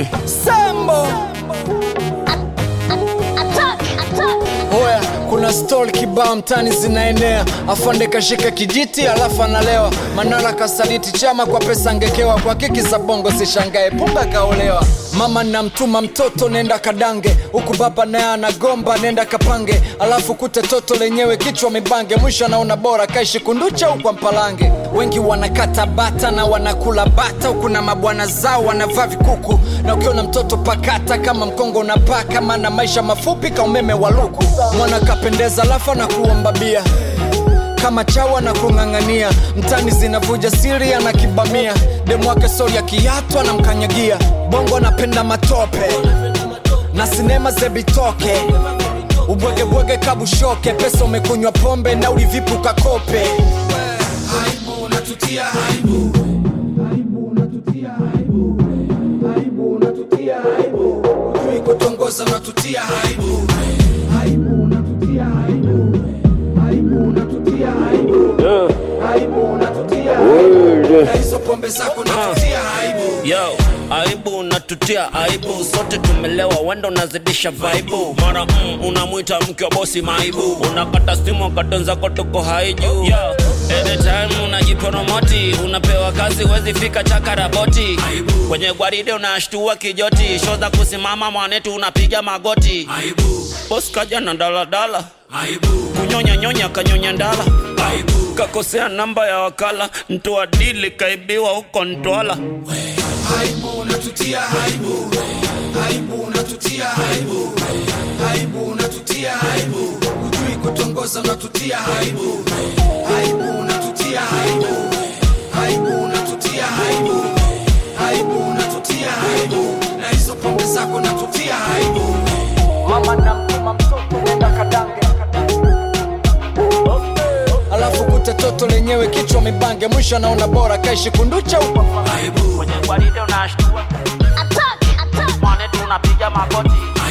Eh. Sambo Oya, kuna stol kibao mtani zinaenea, afande kashika kijiti alafu analewa. Manara kasaliti chama kwa pesa angekewa, kwa kiki za bongo sishangae, punga kaolewa. Mama namtuma mtoto nenda kadange, huku baba naye anagomba nenda kapange, alafu kute toto lenyewe kichwa mibange, mwisho anaona bora kaishi kunducha huku mpalange. Wengi wanakata bata na wanakula bata, huku na mabwana zao wanavaa vikuku, na ukiona mtoto pakata kama mkongo unapaka, maana maisha mafupi ka umeme wa luku. Mwana kapendeza alafu na kuomba bia kama chawa na kung'ang'ania mtani zinavuja siri anakibamia demu wake sori ya kiatu anamkanyagia bongo anapenda matope na sinema zebitoke ubwegebwege kabushoke pesa umekunywa pombe na ulivipu kakope aibu unatutia aibu Hujui kutongoza unatutia aibu na hizo pombe zako unatutia aibu Yo, aibu unatutia aibu, sote tumelewa, wenda unazidisha vaibu. Mara mm, unamwita mke wa bosi maibu, unakata simu wakati wenzako tuko haiju. Yo, anytime unajipromoti, unapewa kazi wezi fika chakaraboti. Kwenye gwaride unashtua kijoti, show za kusimama mwanetu unapiga magoti. aibu Boss kaja na daladala, aibu kunyonya nyonya kanyonya ndala aibu kakosea namba ya wakala, mtoa dili kaibiwa huko Ntwala. aibu unatutia aibu aibu unatutia aibu aibu unatutia aibu hujui kutongoza unatutia aibu aibu unatutia aibu aibu unatutia aibu aibu unatutia aibu na hizo pombe zako unatutia aibu mama namtuma mtoto nenda kadange alafu kute toto lenyewe kichwa mibange mwisho anaona bora kaishi kunducha huko aibu kwenye gwaride unashtua mwanetu unapiga magoti